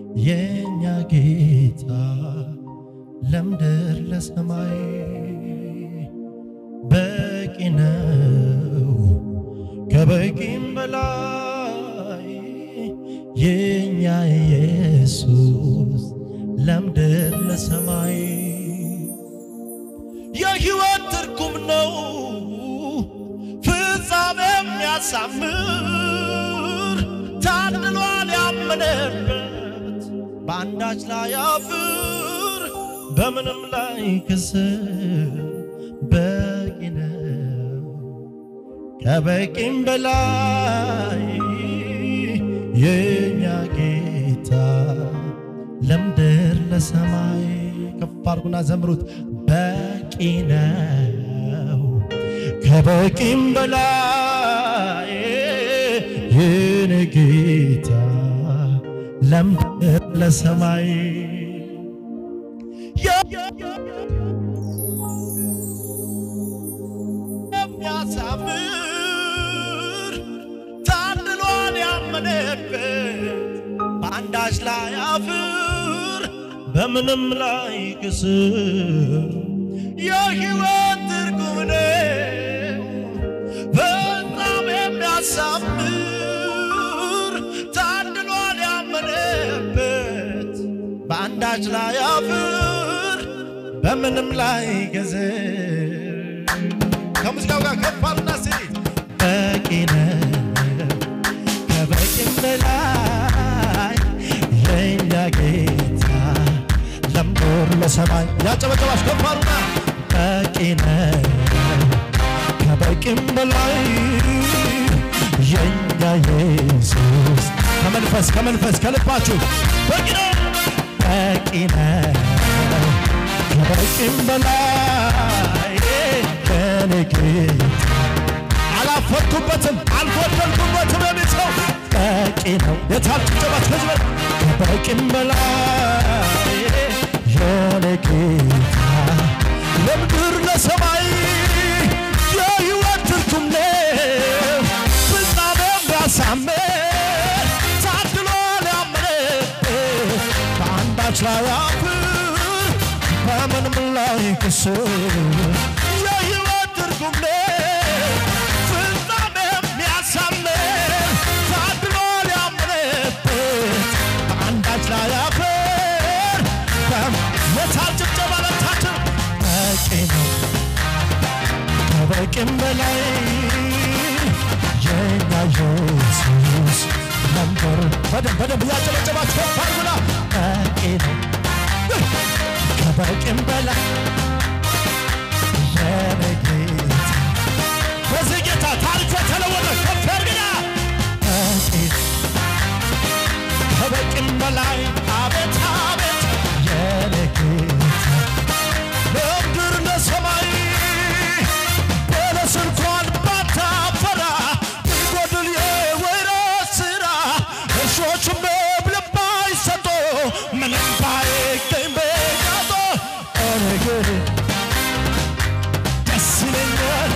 የኛ ጌታ ለምድር ለሰማይ በቂ ነው ከበቂም በላይ የኛ ኢየሱስ ለምድር ለሰማይ የሕይወት ትርጉም ነው ፍጻሜ የሚያሳምር ታድሏል ያመነበት በአንዳች ላይ አፍር በምንም ላይ ክስር በቂ ነው ከበቂም በላይ የኛ ጌታ ለምድር ለሰማይ ከፍ አድርጉና ዘምሩት በቂ ነው ከበቂም በላይ የኔ ጌታ ለምድር ለሰማይ የሚያሳምር ታድሏል ያመነበት በአንዳች ላይ አፍር በምንም ላይ ክስር የሕይወት ትርጉም ነው በጣም የሚያሳምር ታድሏል ያመነበት በአንዳች ላይ አፍር በምንም ላይ ገዝር ከሙዚቃው ጋር ከፍ አሉና ስኒት በቂ ነው ከበቂም በላይ የኛ ጌታ ለምድር ለሰማይ ያጨበጨባች ከፍ አሉና በቂ ነው ከበቂም በላይ የኛ ኢየሱስ ከመንፈስ ከመንፈስ ከልባችሁ በቂ ነው በቂ ነው ከበቂም በላይ ከኔ ጌታ አላፈርኩበትም አልጎደልኩበትም የሚል ሰው በቂ ነው። የታል ጭብጨባት ከዚህ በላይ ከበቂም በላይ የኔ ጌታ ለምድር ለሰማይ የሕይወት ትርጉም ነው ፍጻሜ የሚያሳምር ታድሎ ሊያምር በአንዳች ላይ አፍር በምንም ላይ ክስር የሕይወት ትርጉም ነው ፍጻሜ የሚያሳምር ታድሎ ሊያምርበት በአንዳች ላይ አፍር የታል ጭብጨባ ለታችን በቂ ነው ከበቂም በላይ የኛ ኢየሱስ ነበር። በደንብ በደንብ እያጨበጨባችሁ ከፍ አድርጉና በቂ ነው ከበቂም በላይ የኔ ጌታ በዚህ ጌታ ታሪክ የተለወጠ ከፍ አድርግና በቂ ከበቂም በላይ አቤት አቤት የኔ ጌታ ለምድር ለሰማይ በለስ እንኳን ባታፈራ ቢጎድል የወይራ ስራ እርሾችም መብል ባይሰጡ ምንም ባይገኝ በጋጦ እኔ ግን ደስ ይለኛል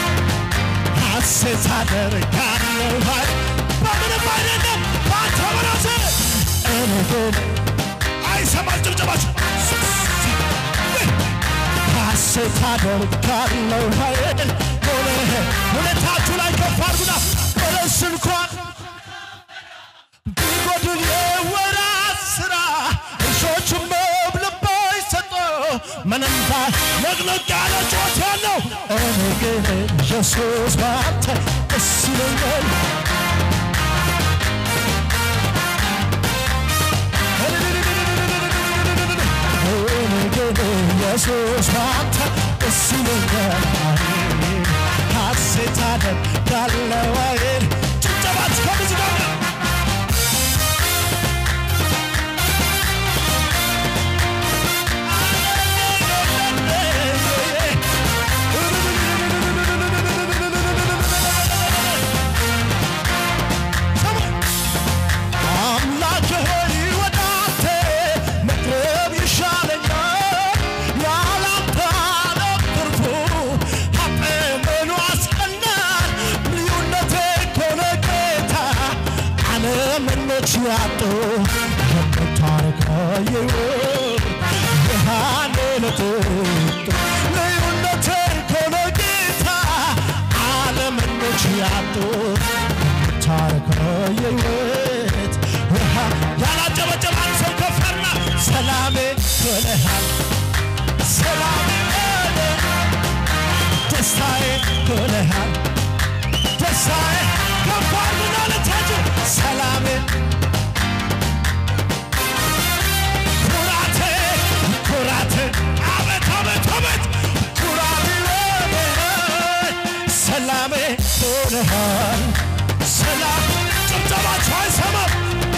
ሐሴት አደርጋለሁ ኃይል በምንም አይደለም ባንተ በራስህ እኔ ግን አይሰማል ጭብጨባችሁ ሐሴት አደርጋለሁ ኃይል ሆነ ሁለታችሁ ላይ ከፍ አድርጉና በለስ እንኳን ቢጎድል የወራት ስራ እሾችም መብል ባይሰጡ ምንም ባይ ለቅለቅ ያለ ጮት ያለው እኔ ግን ኢየሱስ ባንተ ደስ ይለኛል እኔ ግን ኢየሱስ ባንተ ደስ ይለኛል ሐሴት አደርጋለሁ ኃይል ጭብጨባት ከሙዚቃ ጋር አምላኬ ሆይ ወደ አንተ መቅረብ ይሻለኛል። ያላንተ ዓለም ትርፉ ሀጤምኑ አስቀናል። ልዩነቴ እኮ ነው ጌታ ዓለመኞች ያጡ የምታ የሕይወት ብርሃን ለጥጡ ልዩነት ከሆነ ጌታ ዓለመኞች ያጡት ታሪክ የሕይወት ብርሃን ያላጨበጨበ አንድ ሰው ከፈርና ሰላሜ ሆነሃል ሰላሜ ሆነ ደስታዬ ሆነሃል ደስታዬ ከፋር ምናለታችሁ ሰላሜ ኩራቴ ኩራቴ አቤት አቤት አቤት ኩራቴ ሰላሜ ሆነሃል ሰላም ጭብጨባችሁ አይሰማም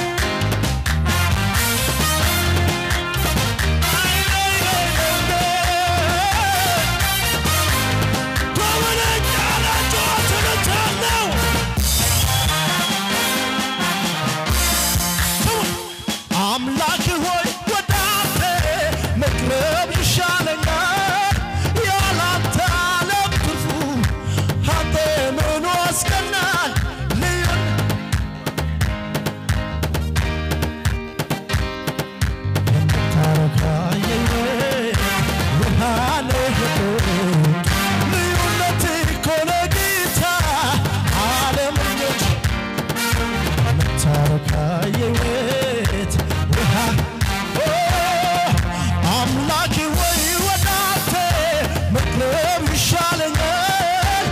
ጎበለኛ ናቸው አትነቻለው አምላክ ሆይ ወደ አንተ መቅረብ ይሻለኛል፣ ያላንተ ዓለም ክፉ፣ አንተ ምኑ ያስቀናል? ልዩን የምታረካ የሕይወት ብርሃን የሕይወት ልዩነት እኮ ነው ጌታ ዓለመኞች የምታረካ የሕይወት ብርሃን ኦ፣ አምላኬ ወይ ወደ አንተ መቅረብ ይሻለኛል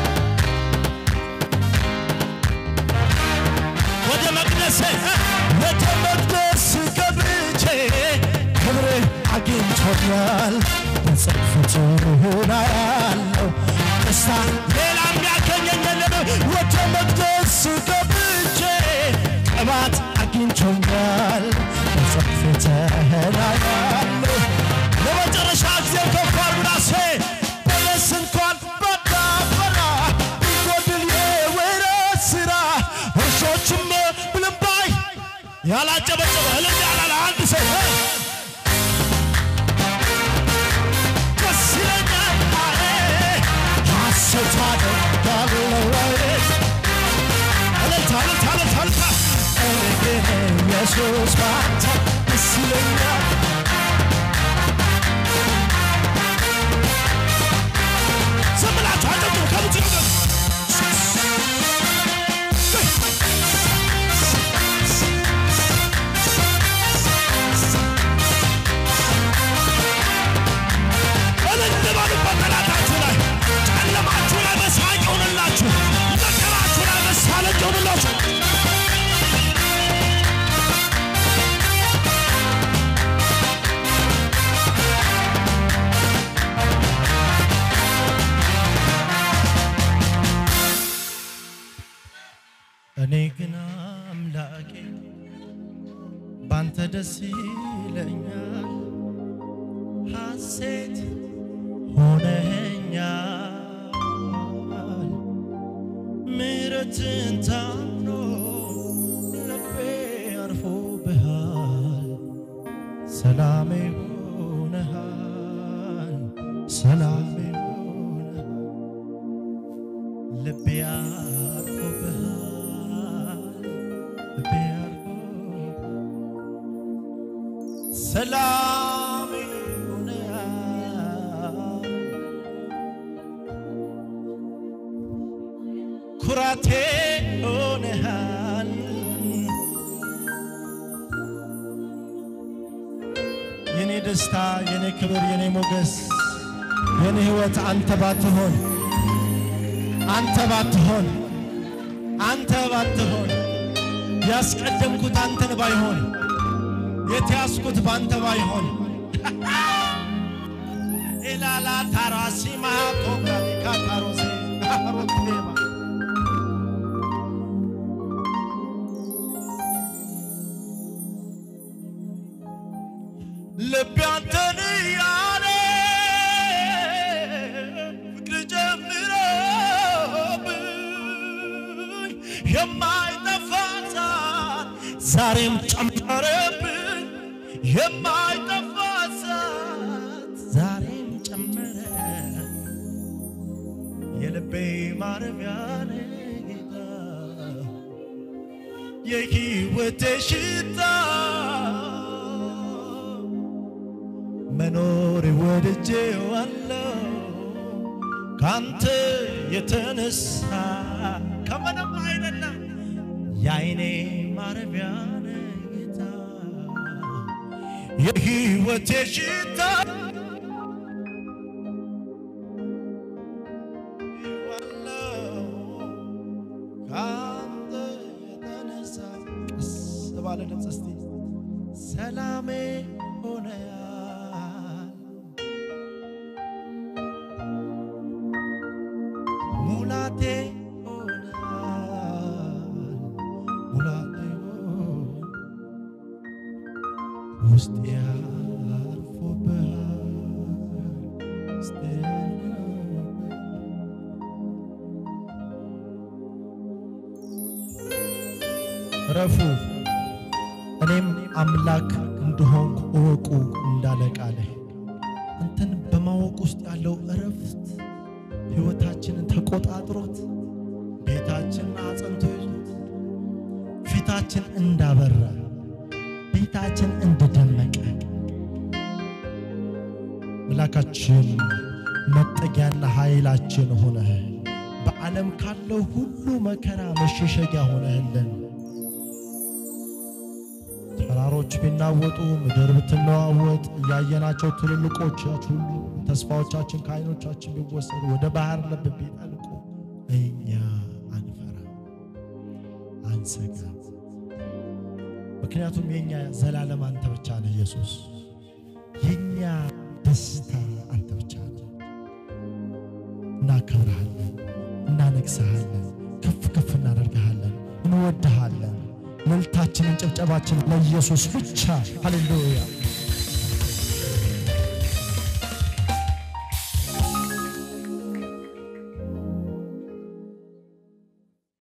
ወደ መቅደስ ወደ መቅደስ ገብቼ ክብር አግኝቶኛል በጽድፈት ሆና ያለው ደስታ ሌላ የሚያገኘኝ የለም ወደ መቅደስ ገብቼ ቅባት አግኝቶኛል በጽድፈት ሆና ያለው ለመጨረሻ ጊዜ ከፍ አድርጉና ሴ በለስ እንኳን ባዳበራ ቢጎድል የወይራ ስራ እርሾችም ምንም ባይ ያላጨበጨበ እልል ያላለ አንድ ሰው እ ደስ ይለኛል አለ ሐሴት አደርጋለሁ አለ እልልታ እልልታ እልልታ እልልታ እኔ ግን ኢየሱስ ባንተ ደስ ይለኛል ዝም ብላችሁ አጨብጭቡ ከምትችሉ እልል በሉበት ጠላታችሁ ላይ ጨለማችሁ ላይ መሳቅ ይሁንላችሁ መከራችሁ ላይ መሳለቅ ይሁንላችሁ እኔ ግን አምላኬ ባንተ ደስ ይለኛል፣ ሐሴት ሆነኛል። ምሕረትን ታምኖ ልቤ አርፎብሃል፣ ሰላሜ ሆነሃል፣ ሰላሜ ሆነሃል። ልቤ አርፎብሃል፣ ልቤ አርፎብሃል፣ ሰላሜ ሆነሃል፣ ኩራቴ ሆነሃል። የኔ ደስታ፣ የኔ ክብር፣ የኔ ሞገስ፣ የኔ ሕይወት አንተ ባትሆን አንተ ባትሆን አንተ ባትሆን ያስቀደምኩት አንተን ባይሆን የተያዝኩት ባንተ ባይሆን ኤላላ ታራሲማ ኮብራሊካ ታሮሴ አሮቴማ ልቤ አንተን እያለ ፍቅር ጨምሮብኝ የማይጠፋ እሳት ዛሬም ጨመረብኝ የማይጠፋ እሳት ዛሬም ጨመረ የልቤ ማረፊያ ነህ ጌታ የሕይወቴ ሽታ ወድጄዋለሁ ካንተ የተነሳ ከምንም አይደለም የአይኔ ማረፊያ ነህ ጌታ የሕይወቴ ሽታ ካንተ የተነሳ ቀስ ባለ ድምፅ እስቲ ሰላሜ ሆነያል ሙላቴ ሆነያል ሙላቴ ሆነ ውስጤ ያርፎብሃል ውስጤ ያርፎብሃል ረፉ እኔም አምላክ እንደሆንኩ እወቁ እንዳለ ቃልህ አንተን በማወቅ ውስጥ ያለው እረፍት ሕይወታችንን ተቆጣጥሮት ቤታችንን አጸንቶ ይዞት ፊታችን እንዳበራ ቤታችን እንደደመቀ አምላካችን መጠጊያና ኃይላችን ሆነህ በዓለም ካለው ሁሉ መከራ መሸሸጊያ ሆነህልን ተራሮች ቢናወጡ ምድር ብትነዋወጥ እያየናቸው ትልልቆች ሁሉ ተስፋዎቻችን ከዓይኖቻችን ቢወሰዱ ወደ ባህር ልብ ቢጠልቁ እኛ አንፈራ አንሰጋ። ምክንያቱም የኛ ዘላለም አንተ ብቻ ነህ ኢየሱስ። የኛ ደስታ አንተ ብቻ ነህ። እናከብረሃለን፣ እናነግሰሃለን፣ ከፍ ከፍ እናደርግሃለን፣ እንወድሃለን። እልልታችንን ጭብጨባችን ለኢየሱስ ብቻ። ሃሌሉያ